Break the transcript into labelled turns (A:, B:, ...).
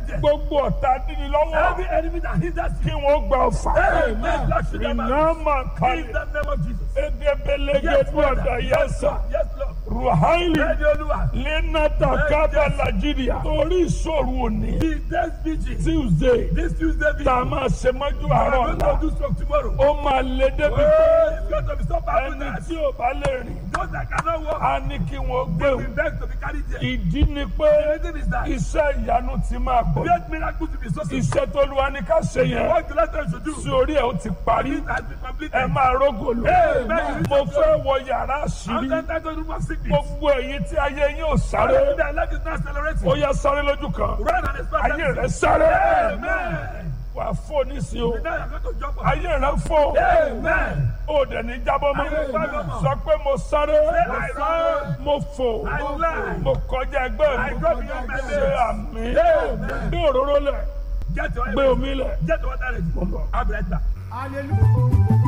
A: there.
B: gbogbo ọ̀tá dídí lọ́wọ́
A: Every enemy that hinders
B: kí
A: you.
B: wọ́n gba ọ̀fà
A: Amen. Lord, shoot them
B: iná
A: out.
B: máa
A: In
B: kalẹ̀
A: the name of Jesus.
B: edebelege
A: Yes,
B: gbọ́dọ̀
A: Father. Yes,
B: yẹsà
A: Lord. Yes, Lord.
B: ruhaili
A: Ready, Olúwa.
B: lenata kaba nigeria torí ìṣòro òní
A: The next vigil.
B: tuesday
A: This Tuesday vigil.
B: tá a máa ṣe mọ́jú
A: I'm
B: àárọ̀
A: going
B: ọ̀la
A: to do stroke tomorrow.
B: ó máa lé débi pé
A: Oh, it's going to be so
B: ẹni
A: powerful
B: tí ò bá lè rìn
A: Those that cannot walk,
B: á ní kí wọ́n gbé
A: we
B: òun
A: beg to be carried there.
B: ìdí ni pé
A: The reason is that
B: iṣẹ́ ìyanu ti máa bọ̀
A: great miracle to be so simple.
B: iṣẹ́ tó lu wa ní ká ṣe yẹn
A: What the Lord should do.
B: sí orí ẹ̀ ó ti parí
A: It has been completed.
B: ẹ máa rógò lò
A: Amen.
B: mo fẹ́ wọ yàrá
A: I'm
B: àṣírí
A: not to room of sickness.
B: gbogbo èyí tí ayé yín ò sáré
A: Their life is not accelerating.
B: ó yá sáré lójú kan
A: Run and expect
B: ayé
A: that.
B: rẹ sáré
A: Amen.
B: wà á fò nísìnyí o
A: Now you're going to jump up.
B: ayé rẹ fò
A: Amen.
B: ó dẹ̀ ní jábọ́ mọ́
A: Amen.
B: sọ pé mo sáré
A: I run.
B: mo fò
A: I fly.
B: mo kọjá ẹgbẹ́
A: I
B: mi
A: go beyond my
B: ṣe
A: limits.
B: àmì
A: Amen.
B: gbé òróró lẹ̀
A: Get your
B: gbé omi lẹ̀.
A: Get your water ready. I'll be right back.
C: Hallelujah.